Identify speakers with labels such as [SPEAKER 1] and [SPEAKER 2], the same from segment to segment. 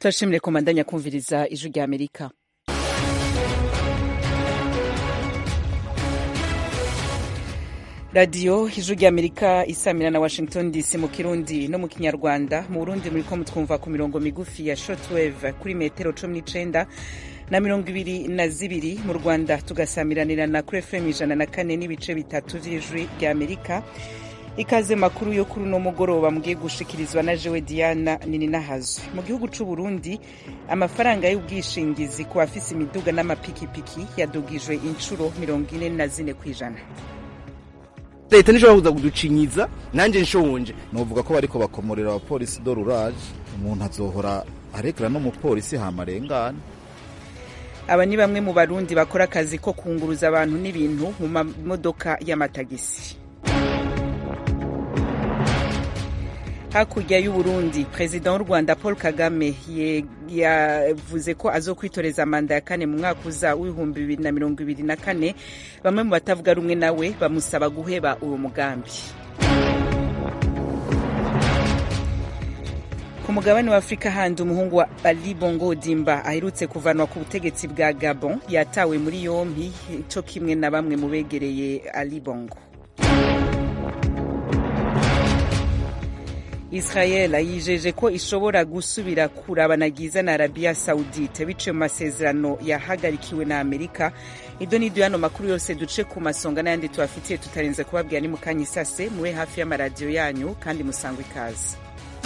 [SPEAKER 1] turashimire komandanya kumviriza ijwi rya amerika radiyo ijwi rya amerika isamira na washington dc mu kirundi no mu kinyarwanda mu burundi muriko mutwumva ku mirongo migufi ya shortwave kuri metero cumi n'icenda na mirongo ibiri na zibiri mu rwanda tugasamiranira na kuri fm ijana na kane n'ibice bitatu vy'ijwi rya amerika ikaze makuru yo kuri uno mugoroba mugiye gushikirizwa na jewe diana nininahazwe mu gihugu c'u burundi amafaranga y'ubwishingizi ku bafise imiduga n'amapikipiki yadugijwe incuro mirongo ine na zine kw'ijana
[SPEAKER 2] leta ntishobora kuza kuducinyiza nanjye nshonje
[SPEAKER 3] novuga ko bariko bakomorera abapolisi do rurage umuntu azohora aregera n'umupolisi hamarengane
[SPEAKER 1] aba ni bamwe mu barundi bakora akazi ko kunguruza abantu n'ibintu mu mamodoka y'amatagisi hakurya y'uburundi perezida w'u rwanda paul kagame yavuze ko azokwitoreza manda ya kane mu mwaka uza w'ibihumbi bibiri na mirongo ibiri na kane bamwe mu batavuga rumwe nawe bamusaba guheba uwo mugambi ku mugabane wa afurika handi umuhungu wa ali bongo odimba aherutse kuvanwa ku butegetsi bwa gabon yatawe muri yompi co kimwe na bamwe mu begereye ali bongo israel yijeje ko ishobora gusubira kurabanagiza na arabiya saudite biciye mu masezerano yahagarikiwe na amerika ibyo ni hano makuru yose duce ku masonga n'ayandi tubafitiye tutarenze kubabwira ni mu kanya isase mube hafi y'amaradiyo yanyu kandi musangwe ikaze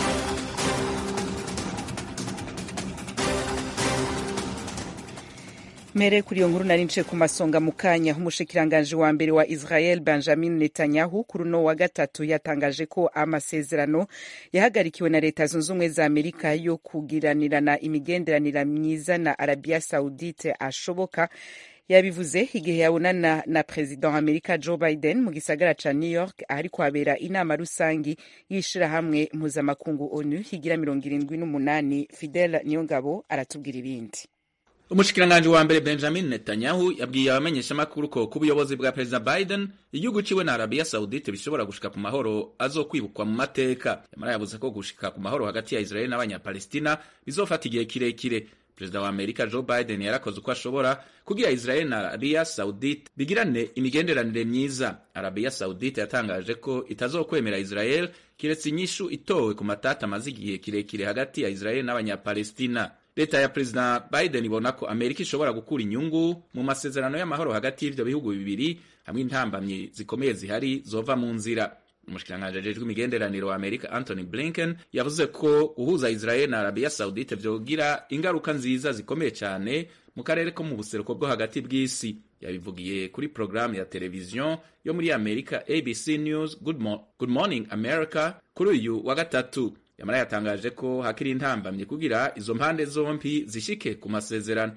[SPEAKER 1] mere kuri iyo nkuru nari nce ku masonga mu kanya umushikiranganji wa mbere wa israel benjamin netanyahu kuri uno wa gatatu yatangaje ko amasezerano yahagarikiwe na leta zunze ubumwe za amerika yo kugiranirana imigenderanire myiza na arabiya saudite ashoboka yabivuze igihe yabonana na perezida wa amerika joe biden mu gisagara ca new york ahari kuhabera inama rusangi y'ishirahamwe mpuzamakungu onu higira mirongo irindwi n'umunani fidel niyongabo aratubwira ibindi
[SPEAKER 4] umushikiranganji wa mbere benjamin netanyahu yabwiye abamenyeshamakuru ko ku buyobozi bwa perezida biden igihugu ciwe na arabiya saudite bishobora gushika ku mahoro azokwibukwa mu mateka yamara yavuze ko gushika ku mahoro hagati ya israeli n'abanyapalestina bizofata igihe kirekire perezida wa amerika joe biden yarakoze uko ashobora kugira israeli na arabiya saudite bigirane imigenderanire myiza arabiya saudite yatangaje ko itazokwemera israel kiretse inyishu itowe ku matata amaze igihe kirekire hagati ya israeli n'abanyapalestina leta ya perezida biden ibona ko amerika ishobora gukura inyungu mu masezerano y'amahoro hagati y'ivyo bihugu bibiri hamwe intambamyi zikomeye zihari zova mu nzira umushikiranganji ajejwe imigenderaniro wa amerika anthony blinken yavuze ko guhuza israel na arabiya saudite vyogira ingaruka nziza zikomeye cyane mu karere ko mu buseruko bwo hagati bw'isi yabivugiye kuri porogaramu ya televiziyo yo muri amerika abc news good, mo good morning america kuri uyu wa gatatu yamara yatangaje ko hakiri intambamye kugira izo mpande zompi zishike ku masezerano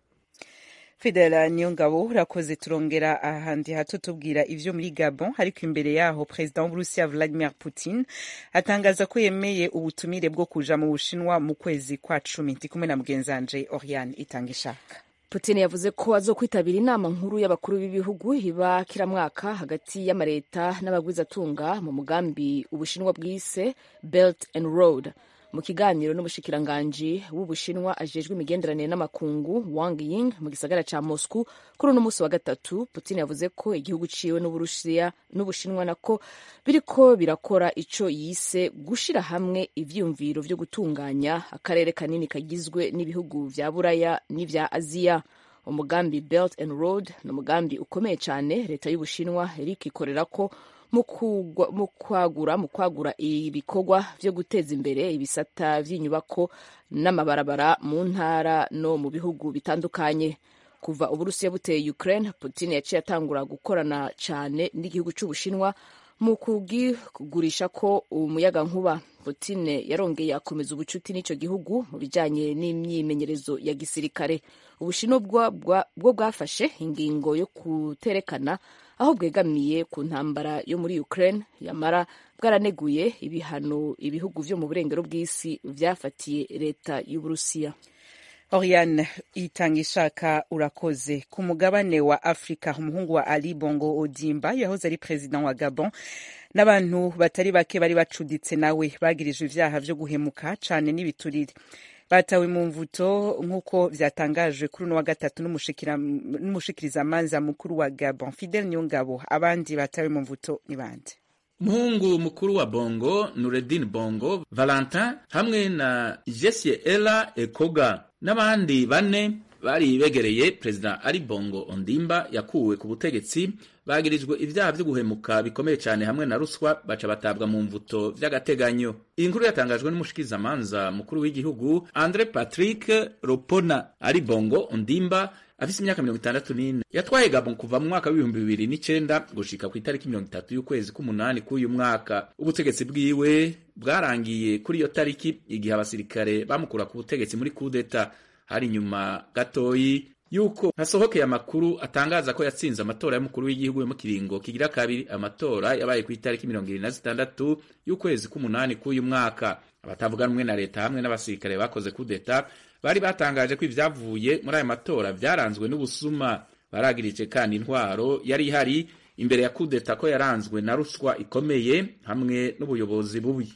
[SPEAKER 1] fidela niyongabo urakoze turongera ahandi hato tubwira ivyo muri gabon ariko imbere yaho perezida w'uburusiya vladimir putin atangaza ko yemeye ubutumire bwo kuja mu bushinwa mu kwezi kwa cumi ndi kumwe na mugenzanje oriane itanga ishaka
[SPEAKER 5] putin yavuze ko azokwitabira inama nkuru y'abakuru b'ibihugu iba kiramwaka hagati y'amareta n'abagwizatunga mu mugambi ubushinwa bwise belt and road mu kiganiro n'umushikiranganji w'ubushinwa ajejwe imigenderanire n'amakungu wang ying mu gisagara ca moscow kuri uno munsi wa gatatu putin yavuze ko igihugu ciwe n'uburusiya n'ubushinwa nako biriko birakora ico yise gushira hamwe ivyiyumviro vyo gutunganya akarere kanini kagizwe n'ibihugu vya buraya n'ivya aziya umugambi belt and road ni umugambi ukomeye cane leta y'ubushinwa iriko ikorerako mu kwagura mu kwagura ibikorwa vyo guteza imbere ibisata vy'inyubako n'amabarabara mu ntara no mu bihugu bitandukanye kuva uburusiya buteye ukraine putin yaciye atangura gukorana cane n'igihugu c'ubushinwa mu kugigurisha ko umuyaga nkuba putin yarongeye akomeza ubucuti n'ico gihugu mu bijanye n'imyimenyerezo ya gisirikare ubushinwa bwo bwafashe ingingo yo kuterekana aho bwegamiye ku ntambara yo muri Ukraine yamara bwaraneguye ibihano ibihugu vyo mu burengero bw'isi vyafatiye leta y'Uburusiya.
[SPEAKER 1] Oriane itanga ishaka urakoze ku mugabane wa Afrika umuhungu wa Ali Bongo Odimba yahoze ari president wa Gabon n'abantu batari bake bari bacuditse nawe bagirijwe ivyaha vyo guhemuka cane n'ibiturire batawe mu mvuto nk'uko vyatangajwe kuri uno wa gatatu n'umushikirizamanza mukuru wa gabon fidel niyongabo abandi batawe mu mvuto ni bande
[SPEAKER 4] umuhungu mukuru wa bongo nureddin bongo valentin hamwe na jesie ela ekoga n'abandi bane bari begereye perezida ari bongo ondimba yakuwe ku butegetsi bagirijwe ibyaha byo guhemuka bikomeye cyane hamwe na ruswa baca batabwa mu mvuto vy'agateganyo iyi nkuru yatangajwe n'umushikirizamanza mukuru w'igihugu andre patrick ropona ari bongo ondimba afise imyaka mirongo itandatu n'ine yatwaye gabon kuva mu mwaka w'ibihumbi bibiri n'icenda gushika ku itariki mirongo itatu y'ukwezi k'umunani k'uyu mwaka ubutegetsi bwiwe bwarangiye kuri iyo tariki igihe abasirikare bamukura ku butegetsi muri kudeta hari inyuma gatoyi yuko hasohokeye amakuru atangaza ko yatsinze amatora y'umukuru w'igihugu yo mu kiringo kigira kabiri amatora yabaye ku itariki mirongo irindwi na zitandatu y'ukwezi k'umunani k'uyu mwaka abatavuga rumwe na leta hamwe n'abasirikare bakoze kudeta bari batangaje ko ibyavuye muri ayo matora byaranzwe n'ubusuma baragirije kandi intwaro yari ihari imbere ya kudeta ko yaranzwe na ruswa ikomeye hamwe n'ubuyobozi bubi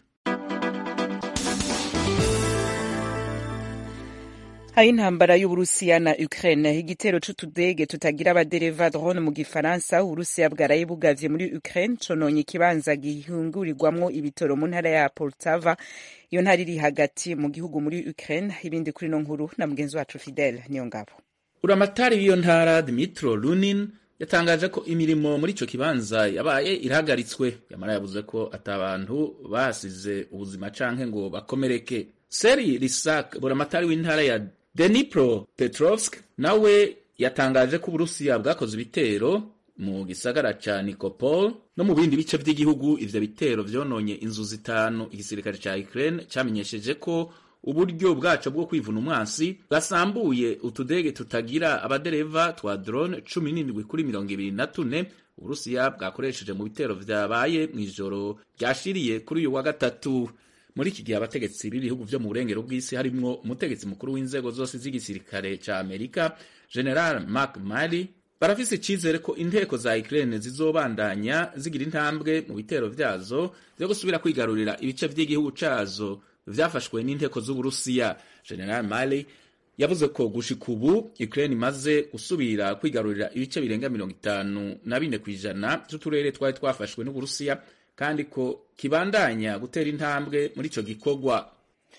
[SPEAKER 1] hari intambara y'uburusiya na ukraine igitero c'utudege tutagira abadereva drone mu gifaransa uburusiya bwaraye bugavye muri ukraine cononye ikibanza gihungurirwamwo ibitoro mu ntara ya poltava iyo ntara iri hagati mu gihugu muri ukraine ibindi kuri no nkuru na mugenzi wacu fidel niyo ngabo
[SPEAKER 4] uramatari w'iyo ntara dimitro lunin yatangaje ko imirimo muri ico kibanza yabaye irahagaritswe yamara yavuze ko ata bantu basize ubuzima canke ngo bakomereke seri risak buramatari w'intara ya Dnipro Petrovsk nawe yatangaje ko Uburusiya bwakoze ibitero mu gisagara ca Nikopol no mu bindi bice vy'igihugu ivyo bitero vyononye inzu zitanu igisirikare ca Ukraine camenyesheje ko uburyo bwaco bwo kwivuna umwansi bwasambuye utudege tutagira abadereva twa drone cumi n'indwi kuri mirongo ibiri na tune Uburusiya bwakoresheje mu bitero vyabaye mw'ijoro ryashiriye kuri uyu wa gatatu muri iki gihe abategetsi b'ibihugu vyo mu burengero bw'isi harimwo umutegetsi mukuru w'inzego zose z'igisirikare ca amerika general mark mali barafise icizere ko inteko za ukraine zizobandanya zigira intambwe mu bitero vyazo vyo gusubira kwigarurira ibice vy'igihugu cazo vyafashwe n'inteko z'uburusiya general mali yavuze ko gushika ubu ukraine imaze gusubira kwigarurira ibice birenga mirongo itanu na bine kw'ijana vy'uturere twari twafashwe n'uburusiya kandi ko kibandanya gutera intambwe muri ico gikorwa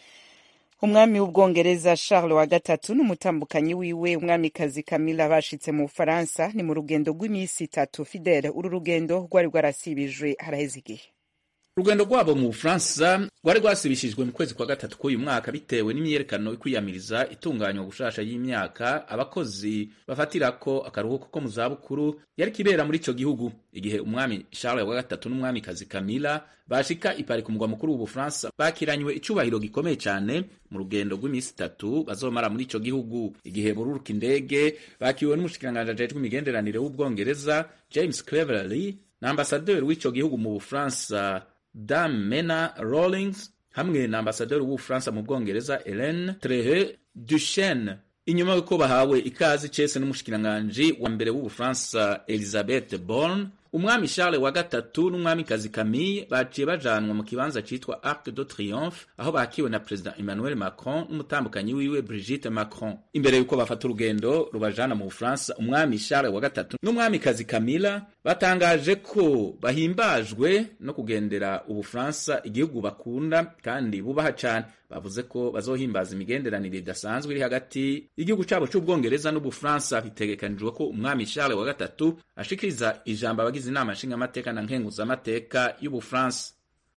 [SPEAKER 1] umwami w'ubwongereza charles wa gatatu n'umutambukanyi wiwe umwamikazi camilla bashitse mu bufaransa ni mu rugendo rw'iminsi itatu fidele uru rugendo rwari rwarasibijwe haraheze igihe
[SPEAKER 4] urugendo rwabo mu bufaransa rwari rwasibishijwe mu kwezi kwa gatatu k'uyu mwaka bitewe n'imyiyerekano ikwiyamiriza itunganywa gushasha y'imyaka abakozi bafatirako akaruhuko ko mu zabukuru yari kibera muri ico gihugu igihe umwami charles wa gatatu n'umwamikazi camilla bashika ipari ku mugwa mukuru w'ubufaransa bakiranywe icubahiro gikomeye cane mu rugendo rw'iminsi itatu bazomara muri ico gihugu igihe bururuka indege bakiriwe n'umushikiranganji ajejwe imigenderanire w'ubwongereza james cleverly na ambasaderi w'ico gihugu mu bufaransa Dame Mena Rawlings hamwe na ambasaderi w'Ubufaransa mu Bwongereza Hélène Trehe Duchesne inyuma yuko bahawe ikazi cese n'umushikiranganji wa mbere w'Ubufaransa Elizabeth Borne umwami Charles wa gatatu n'umwamikazi Camille baciye bajanwa mu kibanza citwa Arc de Triomphe aho bakiwe na President Emmanuel Macron n'umutambukanyi wiwe Brigitte Macron imbere yuko bafata urugendo rubajana mu Bufaransa umwami Charles wa gatatu n'umwamikazi Camilla batangaje ko bahimbajwe no kugendera Ubufaransa igihugu bakunda kandi bubaha cane bavuze ko bazohimbaza imigenderanire idasanzwe iri hagati y'igihugu cabo c'ubwongereza n'ubufaransa bitegekanijwe ko umwami Charles wa gatatu ashikiriza ijambo abagize inama nshingamateka na nkenguzamateka y'ubufaransa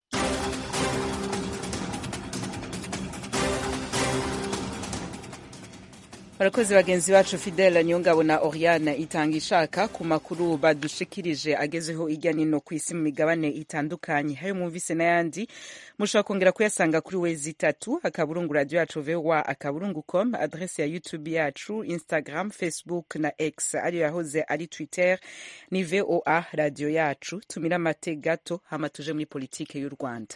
[SPEAKER 1] barakoze bagenzi bacu fidele niyongabo na oriane itanga ishaka ku makuru badushikirije agezeho ijya nino ku isi mu migabane itandukanye hayo mwumvise n'ayandi mushobora kongera kuyasanga kuri wezi itatu akaburungu radiyo yacu vowa akaburungu com adrese ya youtube yacu instagram facebook na x ariyo yahoze ari twitter ni voa radiyo yacu tumira amate gato hama tuje muri politike y'u rwanda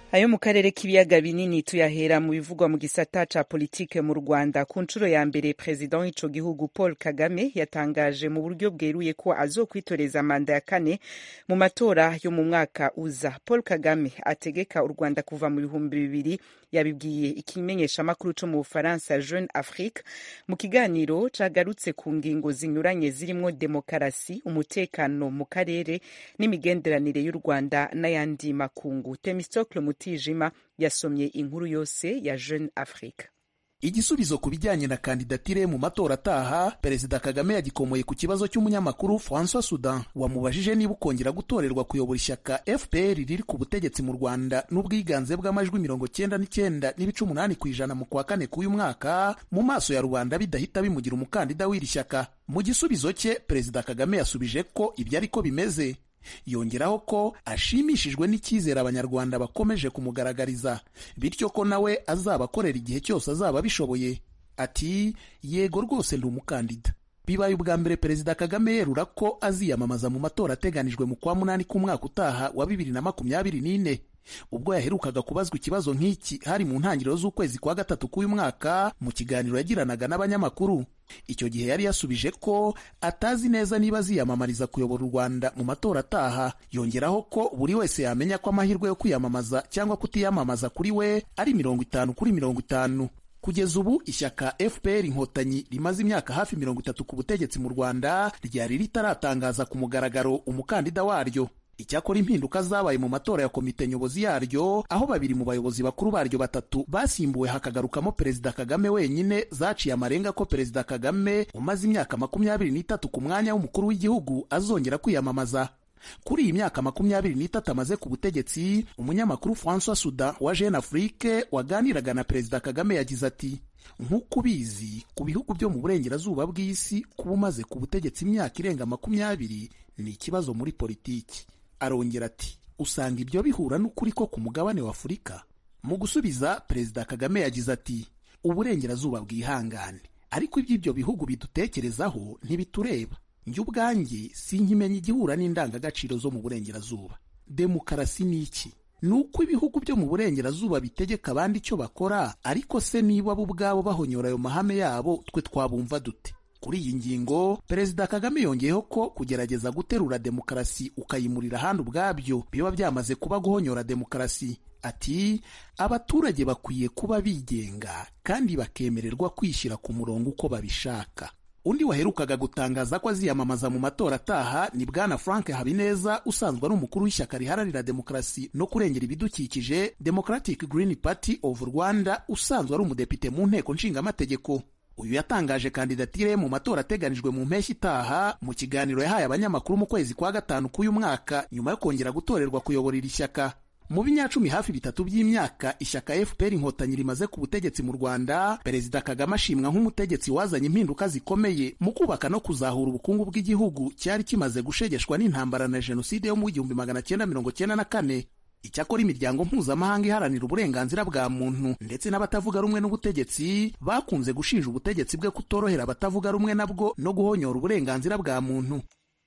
[SPEAKER 1] ayo mu karere k'ibiyaga binini tuyahera mu bivugwa mu gisata ca politike mu rwanda ku nshuro ya mbere perezida w'ico gihugu paul kagame yatangaje mu buryo bweruye ko azokwitoreza manda ya kane mu matora yo mu mwaka uza paul kagame ategeka u rwanda kuva mu bihumbi bibiri yabibwiye ikimenyeshamakuru co mu bufaransa jeune afrique mu kiganiro cagarutse ku ngingo zinyuranye zirimwo demokarasi umutekano mu karere n'imigenderanire y'u rwanda n'ayandi makungu temistocle mutijima yasomye inkuru yose ya jeune afrique
[SPEAKER 6] igisubizo ku bijyanye na kandidatire mu matora ataha perezida kagame yagikomoye ku kibazo cy'umunyamakuru francois sudan wamubajije niba ukongera gutorerwa kuyobora ishyaka fpr riri ku butegetsi mu rwanda n'ubwiganze bw'amajwi mirongo cyenda n'icyenda n'ibice umunani ku ijana mu kwa kane k'uyu mwaka mu maso ya rubanda bidahita bimugira umukandida w'iri shyaka mu gisubizo cye perezida kagame yasubije ko ibyo ariko bimeze yongeraho ko ashimishijwe n'icyizere abanyarwanda bakomeje kumugaragariza bityo ko nawe azaba akorera igihe cyose azaba abishoboye ati yego rwose ndi umukandida bibaye ubwa mbere perezida kagame yerura ko aziyamamaza mu matora ateganijwe mu kwa munani k'umwaka utaha wa bibiri na makumyabiri n'ine ubwo yaherukaga kubazwa ikibazo nk'iki hari mu ntangiriro z'ukwezi kwa gatatu k'uyu mwaka mu kiganiro yagiranaga n'abanyamakuru icyo gihe yari yasubije ko atazi neza niba aziyamamariza kuyobora u rwanda mu matora ataha yongeraho ko buri wese yamenya ko amahirwe yo kwiyamamaza cyangwa kutiyamamaza kuri we ari mirongo itanu kuri mirongo itanu kugeza ubu ishyaka fpr inkotanyi rimaze imyaka hafi mirongo itatu ku butegetsi mu rwanda ryari ritaratangaza ku mugaragaro umukandida waryo icyakora impinduka zabaye mu matora ya komite nyobozi yaryo aho babiri mu bayobozi bakuru baryo batatu basimbuwe hakagarukamo perezida kagame wenyine zaciye amarenga ko perezida kagame umaze imyaka makumyabiri n'itatu ku mwanya w'umukuru w'igihugu azongera kwiyamamaza kuri iyi myaka makumyabiri n'itatu amaze ku butegetsi umunyamakuru francois sudan wa jeune afrique waganiraga na perezida kagame yagize ati nk'uko ubizi ku bihugu byo mu burengerazuba bw'isi kuba umaze ku butegetsi imyaka irenga makumyabiri ni ikibazo muri politiki arongera ati usanga ibyo bihura n'ukuri ko ku mugabane wa afurika mu gusubiza perezida kagame yagize ati uburengerazuba bwihangane ariko iby'ibyo bihugu bidutekerezaho ntibitureba njye ubwanjye sinkimenya igihura n'indangagaciro zo mu burengerazuba demokarasi ni iki ni uko ibihugu byo mu burengerazuba bitegeka abandi icyo bakora ariko se niba bo ubwabo bahonyora ayo mahame yabo twe twabumva dute kuri iyi ngingo perezida kagame yongeyeho ko kugerageza guterura demokarasi ukayimurira ahandi ubwabyo biba byamaze kuba guhonyora demokarasi ati abaturage bakwiye kuba bigenga kandi bakemererwa kwishyira ku murongo uko babishaka undi waherukaga gutangaza ko aziyamamaza mu matora ataha ni bwana frank habineza usanzwe ari umukuru w'ishyaka riharanira demokarasi no kurengera ibidukikije democratic green party of rwanda usanzwe ari umudepite mu nteko nshingamategeko uyu yatangaje kandidatire mu matora ateganijwe mu mpeshyi itaha mu kiganiro yahaye abanyamakuru mu kwezi kwa gatanu k'uyu mwaka nyuma yo kongera gutorerwa kuyobora iri shyaka mu binyacumi hafi bitatu by'imyaka ishyaka fpr inkotanyi rimaze ku butegetsi mu rwanda perezida kagame ashimwa nk'umutegetsi wazanye impinduka zikomeye mu kubaka no kuzahura ubukungu bw'igihugu cyari kimaze gushegeshwa n'intambara na jenoside yo mu igihumbi magana cyenda mirongo cyenda na kane icyakora imiryango mpuzamahanga iharanira uburenganzira bwa muntu ndetse n'abatavuga rumwe n'ubutegetsi bakunze gushinja ubutegetsi bwe kutorohera abatavuga rumwe nabwo no guhonyora uburenganzira bwa muntu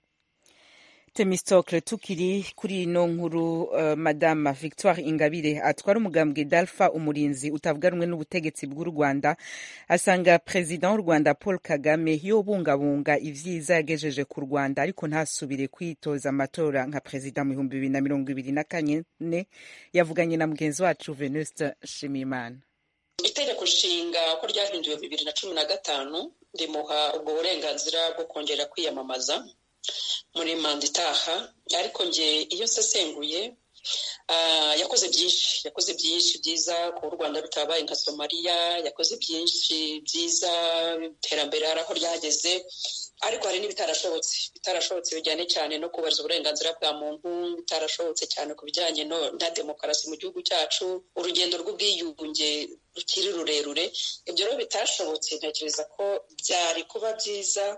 [SPEAKER 1] temistocle tukiri kuri ino nkuru uh, madama victoire ingabire atwara umugambwe dalfa umurinzi utavuga rumwe n'ubutegetsi bw'u rwanda asanga perezida w'u rwanda paul kagame yobungabunga ivyiza yagejeje ku rwanda ariko ntasubire kwitoza amatora nka perezida mu bihumbi bibiri na mirongo ibiri na kane yavuganye na mugenzi wacu venuste nshimiyimana
[SPEAKER 7] itegeko nshinga ko ryahinduwe bibiri na cumi na gatanu rimuha ubwo burenganzira bwo kongera kwiyamamaza muri manda itaha ariko nge iyo nsesenguye yakoze byinshi yakoze byinshi byiza kuba u rwanda rutabaye nka somaliya yakoze byinshi byiza iterambere hari aho ryageze ariko hari n'ibitarashobotse bitarashobotse bijyanye cyane no kubahiriza uburenganzira bwa muntu bitarashobotse cyane ku bijyanye na demokarasi mu gihugu cyacu urugendo rw'ubwiyunge rukiri rurerure ibyo rero bitashobotse ntekereza ko byari kuba byiza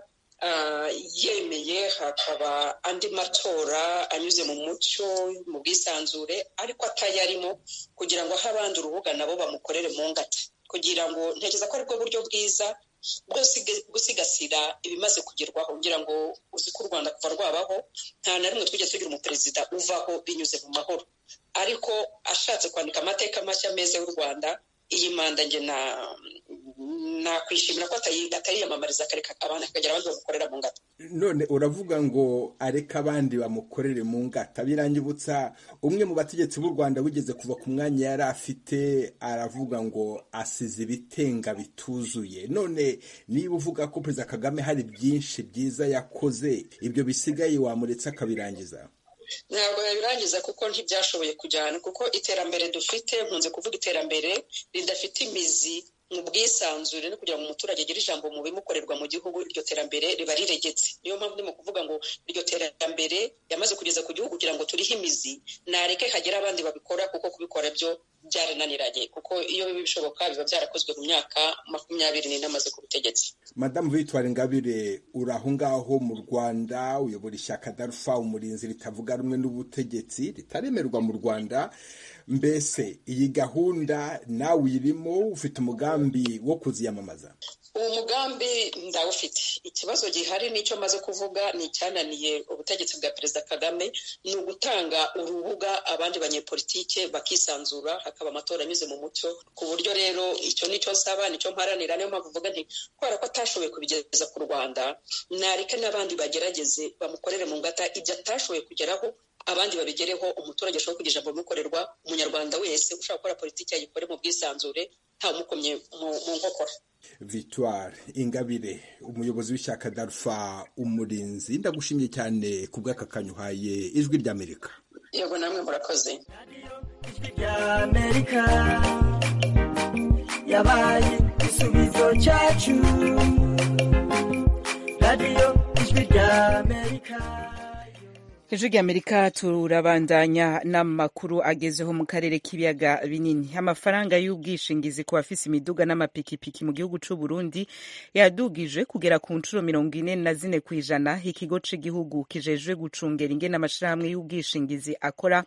[SPEAKER 7] yemeye hakaba andi matora anyuze mu mucyo mu bwisanzure ariko atayarimo kugira ngo ahe abandi urubuga nabo bamukorere mu ngata kugira ngo ntekereza ko aribwo buryo bwiza bwo gusigasira ibimaze kugerwaho ngira ngo uzi ko u rwanda kuva rwabaho nta na rimwe twigeze tugira umuperezida uvaho binyuze mu mahoro ariko ashatse kwandika amateka mashya meza y'u rwanda iyi manda nge na nakwishimira ko atayiyamamariza akareka abandi akagira abandi bamukorera mu ngata
[SPEAKER 8] none uravuga ngo areka abandi bamukorere mu ngata birangibutsa umwe mu bategetsi b'u rwanda wigeze kuva ku mwanya yari afite aravuga ngo asize ibitenga bituzuye none niba uvuga ko perezida kagame hari byinshi byiza yakoze ibyo bisigaye wamuretse akabirangiza
[SPEAKER 7] ntabwo yabirangiza kuko ntibyashoboye kujyana kuko iterambere dufite nkunze kuvuga iterambere ridafite imizi mu bwisanzure no kugira ngo umuturage agire ijambo mu bimukorerwa mu gihugu iryo terambere riba riregetse niyo mpamvu ndimo kuvuga ngo iryo terambere yamaze kugeza ku gihugu kugira ngo turihe imizi nareke hagera abandi babikora kuko kubikora byo byarananiranye kuko iyo biba bishoboka biba byarakozwe mu myaka makumyabiri n'ine amaze ku butegetsi
[SPEAKER 8] madamu victoire ingabire uri aho ngaho mu rwanda uyobora ishyaka darufa umurinzi ritavuga rumwe n'ubutegetsi ritaremerwa mu rwanda mbese iyi gahunda nawe uyirimo ufite umugambi wo kuziyamamaza
[SPEAKER 7] uwo mugambi ndawufite ikibazo gihari n'icyo maze kuvuga ni icyananiye ubutegetsi bwa perezida kagame ni ugutanga urubuga abandi banyepolitike bakisanzura hakaba amatora anyuze mu mucyo ku buryo rero icyo nicyo nsaba nicyo mparanira niyo mpamvu uvuga nti kubera ko atashoboye kubigeza ku rwanda nareke n'abandi bagerageze bamukorere mu ngata ibyo atashoboye kugeraho abandi babigereho umuturage ashobora kugira ijambo bimukorerwa umunyarwanda wese ushaka gukora politiki yayikore mu bwisanzure ntawumukomye mu nkokora
[SPEAKER 8] victoire ingabire umuyobozi w'ishyaka darufa umurinzi ndagushimiye cyane ku bw'aka kanyuhaye ijwi ry'amerika
[SPEAKER 7] yego namwe murakoze
[SPEAKER 9] ijwi ry'amerika yabaye igisubizo cyacu radiyo ijwi ry'amerika
[SPEAKER 1] ijwi ry'amerika turabandanya n'amakuru agezeho mu karere k'ibiyaga binini amafaranga y'ubwishingizi ku bafise imiduga n'amapikipiki mu gihugu c'u Burundi yadugije kugera ku nshuro mirongo ine na zine ku ijana ikigo c'igihugu kijejwe gucungera ingene amashirahamwe y'ubwishingizi akora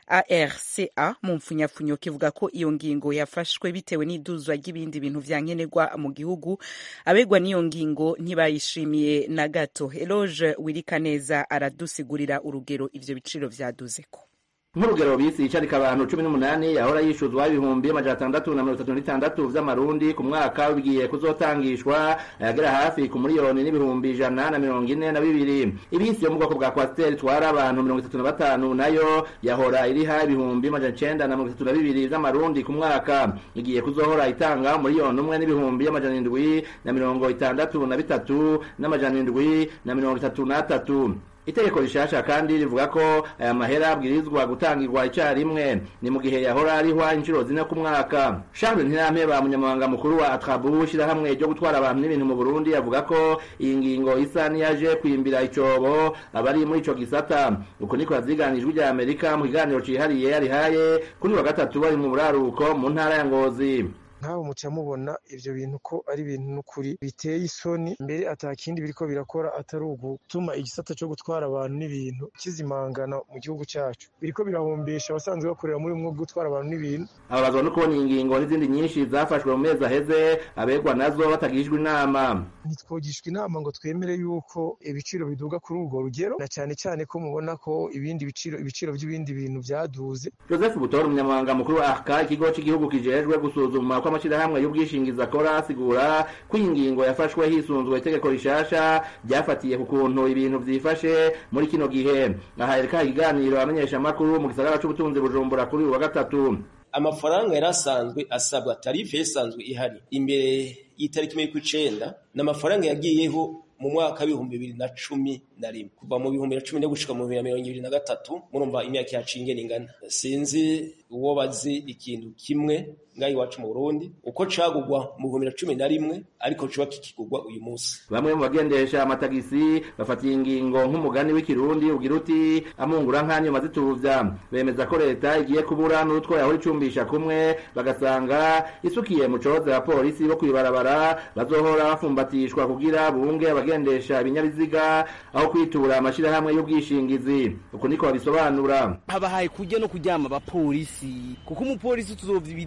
[SPEAKER 1] ARCA mu mfunyafunyo kivuga ko iyo ngingo yafashwe bitewe n'iduzwa ry'ibindi bintu vya nkenerwa mu gihugu abegwa n'iyo ngingo ntibayishimiye na gato Eloge Wirikaneza aradusigurira urugero ivyo biciro vyaduzeko
[SPEAKER 10] nk'urugero bisi icarika abantu cumi n'umunani yahora yishuzwa ibihumbi amajana atandatu na mirongo itatu n'itandatu vy'amarundi ku mwaka bigiye kuzotangishwa ayagera hafi ku miliyoni n'ibihumbi ijana na mirongo ine na bibiri ibisi yo mu bwoko bwa kwasiteri itwara abantu mirongo itatu na batanu nayo yahora iriha ibihumbi amajana icenda na mirongo itatu na bibiri vy'amarundi ku mwaka igiye kuzohora itanga miliyoni umwe n'ibihumbi amajana indwi na mirongo itandatu na bitatu n'amajana indwi na mirongo itatu n'atatu itegeko rishasha kandi rivuga ko aya mahera abwirizwa gutangirwa icyarimwe ni mu gihe yahora arihwa inshuro zine ku mwaka Charles Ntirampeba munyamabanga mukuru wa Atrabu shirahamwe ryo gutwara abantu n'ibintu mu Burundi avuga ko iyi ngingo isa niyaje kwimbira icobo abari muri ico gisata uko niko yaziganijwe rya Amerika mu kiganiro cihariye yarihaye kuri wa gatatu bari mu buraruko mu ntara ya Ngozi
[SPEAKER 11] nk'abo muca mubona ivyo bintu ko ari ibintu n'ukuri biteye isoni mbere atakindi biriko birakora atari ugutuma igisata co gutwara abantu n'ibintu kizimangana mu gihugu cacu biriko birahombesha abasanzwe bakorera muri mwo gutwara abantu n'ibintu
[SPEAKER 10] ababazwa no kubona ingingo n'izindi nyinshi zafashwe mu mezi aheze abegwa nazo batagishijwe inama
[SPEAKER 11] ntitwogishwa inama ngo twemere yuko ibiciro biduga kuri urwo rugero na cyane cyane ko mubona ko ibindi biciro ibiciro by'ibindi bintu byaduze
[SPEAKER 10] joseph butora umunyamabanga mukuru wa arca ikigo cy'igihugu kijejwe gusuzuma ko amashyirahamwe y'ubwishingizi akora asigura ko iyi ngingo yafashwe hisunzwe itegeko rishasha ryafatiye ku kuntu ibintu byifashe muri kino gihe aha yereka ikiganiro abamenyeshamakuru mu gisagara c'ubutunzi bujumbura kuri uyu wa gatatu
[SPEAKER 12] amafaranga yari asanzwe asabwa tarife yasanzwe ihari imbere y'itariki mirongo icenda ni amafaranga yagiyeho mu mwaka w'ibihumbi bibiri na cumi na rimwe kuva mu bihumbi na cumi no gushika mu bibiri na mirongo ibiri na gatatu murumva imyaka yacu ingene ingana sinzi uwo bazi ikintu kimwe ngaho iwacu mu Burundi uko cagugwa mu bihumbi na cumi na rimwe ariko coba kikigurwa uyu munsi
[SPEAKER 10] bamwe mu bagendesha amatagisi bafatiye ingingo nk'umugani w'ikirundi ugira uti amungura nk'anyuma zituvya bemeza ko leta igiye kubura n'utwo yahora icumbisha kumwe bagasanga isukiye mu coze ya polisi bo kwibarabara bazohora bafumbatishwa kugira bunge abagendesha ibinyabiziga aho kwitura amashirahamwe y'ubwishingizi uko niko babisobanura
[SPEAKER 2] habahaye kujya no kuryama abapolisi kuko umupolisi tuzovya ibidiri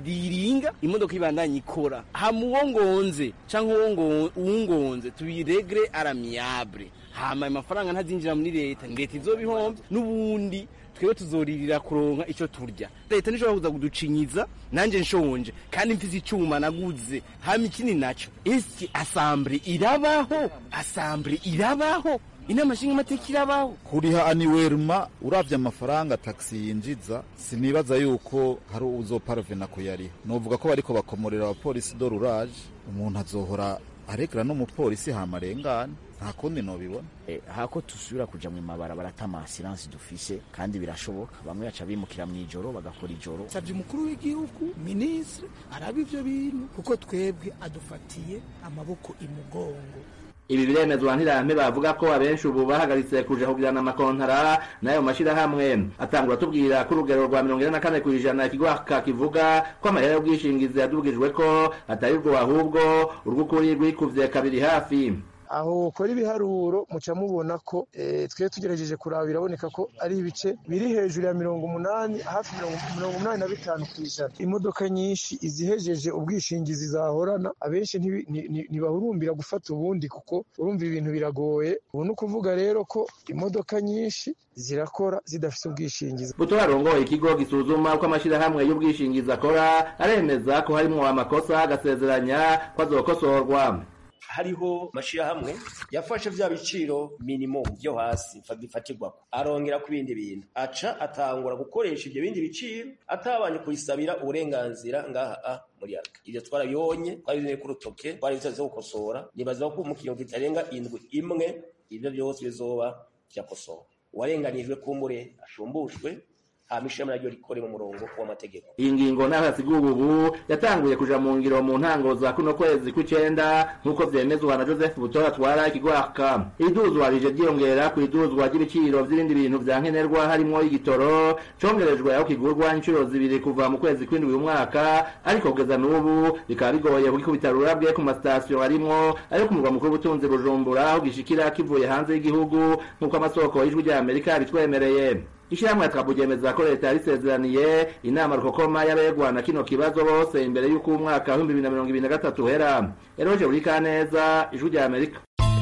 [SPEAKER 2] ikinga imodoka ibandanye ikora hama uwo ngonze canke uwo ngo- uwungonze tubiregre aramiyable hama ayo mafaranga ntazinjira muri leta ni leta izobihomvye n'ubundi twebwe tuzoririra kuronka ico turya leta nishobora kuza kuducinyiza nanje nshonje kandi mfise icuma naguze hama ikindi naco isi asambure irabaho asambure irabaho inama nshingamateka irabaho
[SPEAKER 3] kuriha aniweruma uravye amafaranga taxi yinjiza sinibaza yuko hari uzoparvena kuyariha novuga ko bariko bakomorera abapolisi do rurage umuntu azohora aregera n'umupolisi hama arengane nta kundi nobibona
[SPEAKER 13] Eh, hako tusubira kuja mu mabarabara ata masiransi dufise kandi birashoboka bamwe baca bimukira mw'ijoro bagakora ijoro
[SPEAKER 14] savye umukuru w'igihugu minisitiri araba ivyo bintu kuko twebwe adufatiye amaboko imugongo
[SPEAKER 10] ibi biremezwa ntirampe bavuga ko abenshi ubu bahagaritse kuja kugirana amakontara n'ayo mashirahamwe atangura tubwira ko urugero rwa mirongo ine na kane kw'ijana ikigwaka kivuga ko amahera y'ubwishingizi yadubwijwe ko atari rwo ahubwo urw'ukuri rwikuvye kabiri hafi
[SPEAKER 11] aho ukora ibiharuro muca mubona ko eh, twe tugerageje kuraba biraboneka ko ari ibice biri hejuru ya mirongo umunani hafi mirongo mirongo umunani na bitanu ku ijana imodoka nyinshi izihejeje ubwishingizi zahorana abenshi ntibi- ni- ni- ntibahurumbira gufata ubundi kuko urumva ibintu biragoye ubu ni ukuvuga rero ko imodoka nyinshi zirakora zidafite ubwishingizi
[SPEAKER 10] buto arongoye ikigo gisuzuma uko amashirahamwe y'ubwishingizi akora aremeza ko harimwo amakosa agasezeranya ko azokosorwa
[SPEAKER 12] hariho amashirahamwe yafashe vya biciro minimum vyo hasi fa- bifatirwako arongera ku bindi bintu aca atangura gukoresha ivyo bindi biciro atabanje kubisabira uburenganzira ngaha a muri arka ivyo twarabibonye twabizanye ku rutoke twari bitaze gukosora nibaza ko mu kinyongo kitarenga indwi imwe ivyo vyose bizoba vyakosowe uwarenganijwe kumbure ashumbushwe hama ishirahamwe naryo rikore mu murongo w'amategeko
[SPEAKER 10] iyi ngingo naho yasiguwe ubu yatanguye kuja mu ngiro mu ntango za kuno kwezi kw'icenda nk'uko vyemezwa na joseph butora atwara ikigwaka iduzwa rije ryiyongera ku iduzwa ry'ibiciro vy'ibindi bintu vya nkenerwa harimwo igitoro congerejwe aho kigurwa incuro zibiri kuva mu kwezi kw'indwi uyu mwaka ariko kugeza n'ubu bikaba bigoye kugikubita rurabwe ku masitasiyo arimwo ayo ku murwa mukuru w'ubutunzi bujumbura aho gishikira kivuye hanze y'igihugu nk'uko amasoko y'ijwi rya amerika yabitwemereye ishyirahamwe ryemeza ko leta yarisezeraniye inama rukokoma y'abegwa na kino kibazo bose imbere y'uko umwaka w'ibihumbi bibiri na mirongo ibiri na gatatu uhera eroje buri kaneza ijwi rya amerika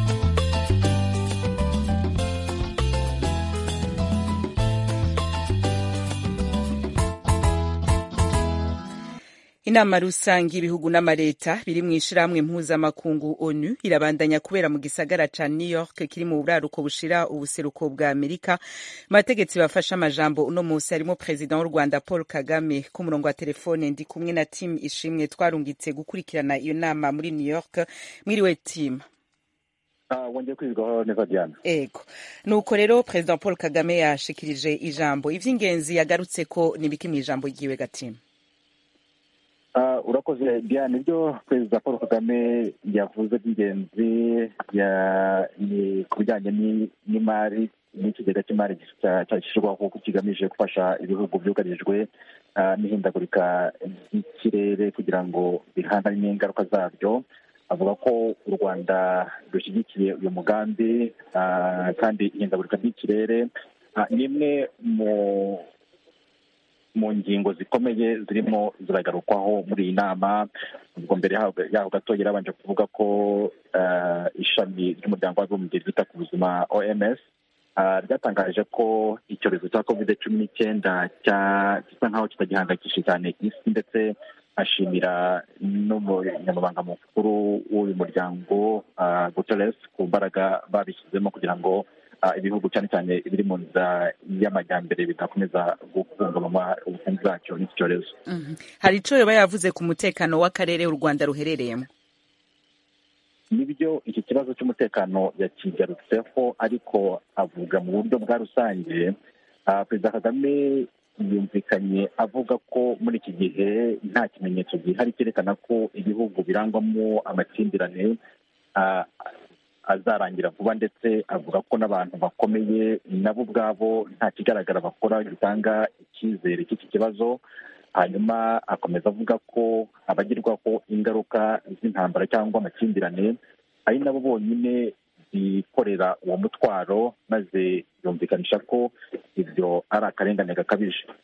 [SPEAKER 1] inama rusange y'ibihugu n'amareta biri mu ishirahamwe mpuzamakungu onu irabandanya kubera mu gisagara ca new york kiri mu buraruko bushira ubuseruko bwa amerika abategetsi bafashe amajambo uno musi harimo perezida w'u rwanda paul kagame ku murongo wa telefone ndi kumwe na tim ishimwe twarungitse gukurikirana iyo nama muri new york mwiriwe tim
[SPEAKER 15] wongeye kwizwaho neza diana
[SPEAKER 1] ego nuko rero perezida paul kagame yashikirije ijambo ivy'ingenzi yagarutse ko nibiki mu ijambo ryiwe gatima
[SPEAKER 15] Uh, urakoze diane ibyo perezida paul kagame yavuze by'ingenzi ya- ni ku bijyanye ni- n'imari n'ikigega cy'imari cyashyirwaho kigamije gufasha ibihugu byugarijwe uh, n'ihindagurika ry'ikirere kugira ngo bihangane n'ingaruka zabyo avuga ko u rwanda rushyigikiye uyu mugambi uh, kandi ihindagurika ry'ikirere uh, ni imwe mu mu ngingo zikomeye zirimo ziragarukwaho muri iyi nama ubwo mbere yaho yaho gato yarabanje kuvuga ko eh, ishami ry'umuryango w'abibumbye ryita ku buzima oms ah, ryatangaje ko icyorezo cya covid cumi n'icyenda cya- gisa nk'aho kitagihangayikishije cyane isi ndetse ashimira n'umunyamabanga mukuru w'uyu muryango ah, guterres ku mbaraga babishyizemo kugira ngo ah, ibihugu cyane cyane ibiri mu nzira y'amajyambere bidakomeza guhungabanywa ubukungu bwacyo n'iki cyorezo
[SPEAKER 1] Mhm. hari ico yoba yavuze ku mutekano w'akarere u rwanda ruherereyemo
[SPEAKER 15] nibyo iki kibazo cy'umutekano yakigarutseho ariko avuga mu buryo bwa rusange Ah, perezida kagame yumvikanye avuga ko muri iki gihe nta kimenyetso gihari cyerekana ko ibihugu birangwamo amakimbirane ah, azarangira vuba ndetse avuga ko n'abantu bakomeye nabo ubwabo nta kigaragara bakora gitanga icyizere cy'iki kibazo hanyuma akomeza avuga ko abagirwaho ingaruka z'intambara cyangwa amakimbirane ari nabo bonyine bikorera uwo mutwaro maze yumvikanisha ko ibyo ari akarengane gakabije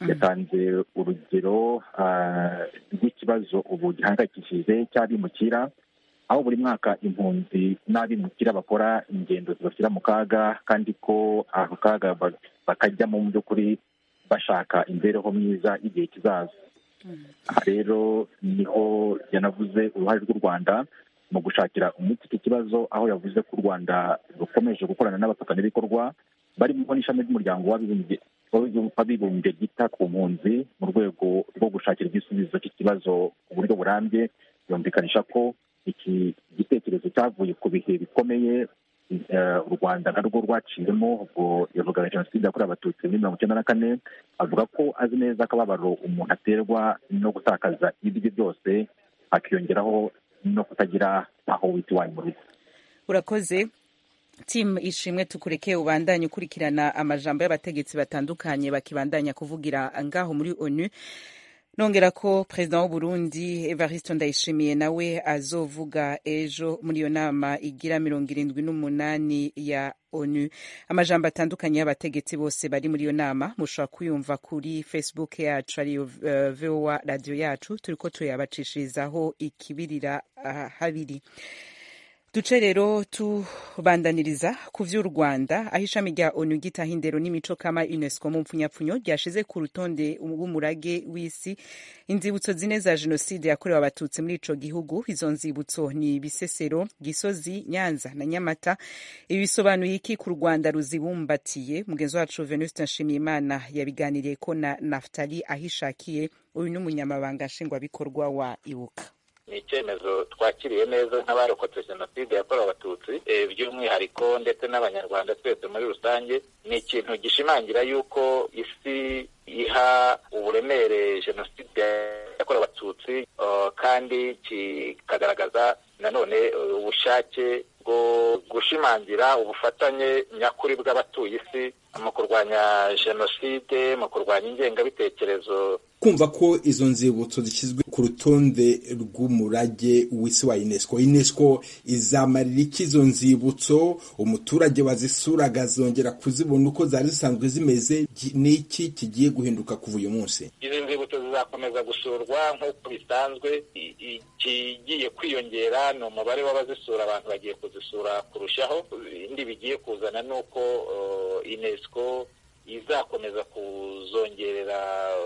[SPEAKER 15] yatanze urugero rw'ikibazo ubu gihangayikishije cy'abimukira aho buri mwaka impunzi n'abimukira bakora ingendo zibashyira mu kaga kandi ko ako kaga bakajyamo mu by'ukuri bashaka imibereho myiza y'igihe kizaza aha rero niho yanavuze uruhare rw'u rwanda mu gushakira umuti iki kibazo aho yavuze ko u rwanda rukomeje gukorana n'abafatanyabikorwa barimo n'ishami ry'umuryango w'abibumbye ryita ku mpunzi mu rwego rwo gushakira igisubizo cy'ikibazo ku buryo burambye yumvikanisha ko iki gitekerezo cyavuye ku bihe bikomeye u rwanda narwo rwaciyemo ubwo yavugaga jenoside yakorewe abatutsi muri mirongo icyenda na kane avuga ko azi neza akababaro umuntu aterwa no gutakaza ibyo byose hakiyongeraho no kutagira aho wita iwanyu mu rugo
[SPEAKER 1] urakoze timu ishimwe tukureke ubandanye ukurikirana amajambo y'abategetsi batandukanye bakibandanya kuvugira ngaho muri onu nongera ko perezida w'uburundi evariste ndayishimiye nawe azovuga ejo muri iyo nama igira mirongo irindwi n'umunani ya onu amajambo atandukanye y'abategetsi bose bari muri iyo nama mushobora kuyumva kuri facebook yacu ariyo uh, voa radiyo yacu turi ko turayabacishirizaho ikibirira uh, habiri duce rero tubandaniriza ku vy'u rwanda aho ishami rya onu gitaha indero n'imico kama unesco mu mpfunyapfunyo ryashize ku rutonde w'umurage w'isi inzibutso zine za jenoside yakorewe abatutsi muri ico gihugu izo nzibutso ni bisesero gisozi nyanza na nyamata ibi bisobanuye iki ku rwanda ruzibumbatiye mugenzi wacu venuste nshimiyimana yabiganiriye ko na naftali ahishakiye uyu ni umunyamabanga nshingwabikorwa wa ibuka
[SPEAKER 16] ni icyemezo twakiriye neza nk'abarokotse jenoside yakorewe abatutsi by'umwihariko ndetse n'abanyarwanda twese muri rusange ni ikintu gishimangira yuko isi iha uburemere jenoside yakorewe abatutsi kandi kikagaragaza nanone ubushake bwo gushimangira ubufatanye nyakuri bw'abatuye isi mu kurwanya jenoside mu kurwanya ingengabitekerezo
[SPEAKER 8] kumva ko izo nzibutso zishyizwe ku rutonde rw'umurage w'isi wa unesco unesco izamarira iki izo nzibutso umuturage wazisuraga azongera kuzibona uko zari zisanzwe zimeze n'iki kigiye guhinduka kuva uyu munsi
[SPEAKER 16] izi nzibutso zizakomeza gusurwa nk'uko bisanzwe ikigiye kwiyongera ni umubare w'abazisura abantu bagiye kuzisura kurushaho indi bigiye kuzana ni uko unesco izakomeza kuzongerera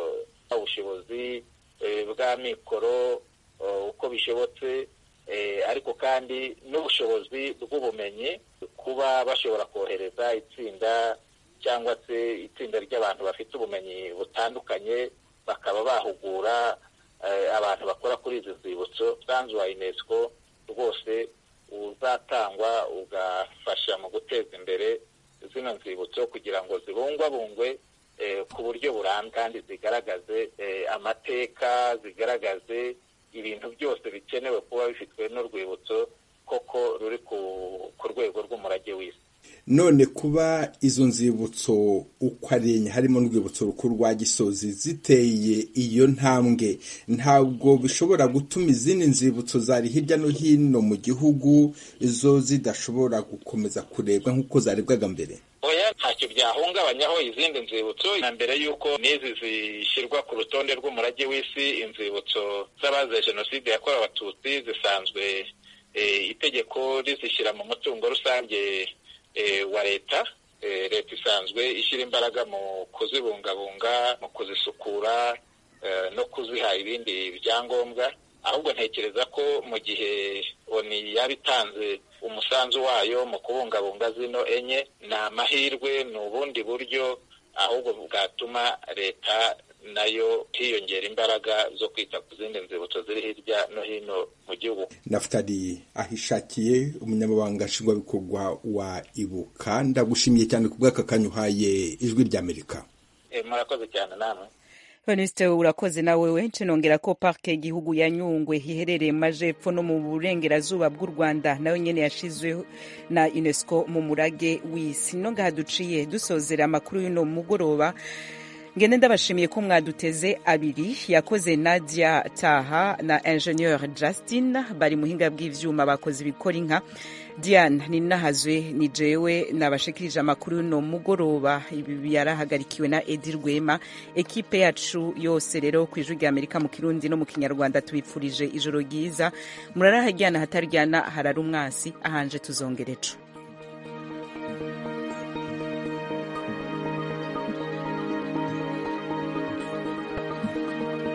[SPEAKER 16] ubushobozi bwa mikoro uko bishobotse ariko kandi n'ubushobozi bw'ubumenyi kuba bashobora kohereza itsinda cyangwa se itsinda ry'abantu bafite ubumenyi butandukanye bakaba bahugura abantu bakora kuri izi nzibutso umusanzu wa unesco rwose uzatangwa ugafasha mu guteza imbere zino nzibutso kugira ngo zibungwabungwe ku buryo burambye kandi zigaragaze amateka zigaragaze ibintu byose bikenewe kuba bifitwe n'urwibutso koko ruri ku rwego rw'umurage w'isi
[SPEAKER 8] none kuba izo nzibutso uko ari enye harimo n'urwibutso rukuru rwa gisozi ziteye iyo ntambwe ntabwo bishobora gutuma izindi nzibutso zari hirya no hino mu gihugu zo zidashobora gukomeza kurebwa nk'uko zarebwaga mbere
[SPEAKER 16] oya ntacyo byahungabanyaho izindi nzibutso na mbere y'uko n'izi zishyirwa ku rutonde rw'umurage w'isi inzibutso z'abazize jenoside yakorewe abatutsi zisanzwe itegeko rizishyira mu mutungo rusange wa leta leta isanzwe ishyira imbaraga mu kuzibungabunga mu kuzisukura no kuziha ibindi byangombwa ahubwo ntekereza ko mu gihe oni yaba itanze umusanzu wayo mu kubungabunga zino enye ni amahirwe ni ubundi buryo ahubwo bwatuma leta nayo hiyongera imbaraga zo kwita ku zindi nzibutso ziri hirya no hino mu gihugu
[SPEAKER 8] nafutari ahishakiye umunyamabanga nshingwabikorwa wa ibuka ndagushimiye cyane ku bw'aka kanya uhaye ijwi ry'amerika
[SPEAKER 16] murakoze cyane namwe
[SPEAKER 1] Venuste urakoze nawe wenshi nongera ko parke y'igihugu ya Nyungwe iherereye mu majepfo no mu burengerazuba bw'u Rwanda nayo nyene yashizweho na UNESCO mu murage w'isi no ngaha duciye dusozera amakuru y'uno mugoroba ngende ndabashimiye ko mwaduteze abiri yakoze nadia taha na ingenieur justin bari muhinga bw'ivyuma bakoze ibikora inka diane ninahazwe ni jewe nabashikirije amakuru y'uno mugoroba ibi yarahagarikiwe na edi rwema ekipe yacu yose rero ku ijwi rya amerika mu kirundi no mu kinyarwanda tubipfurije ijoro ryiza murarahajyana hataryana harara umwasi ahanje tuzongereco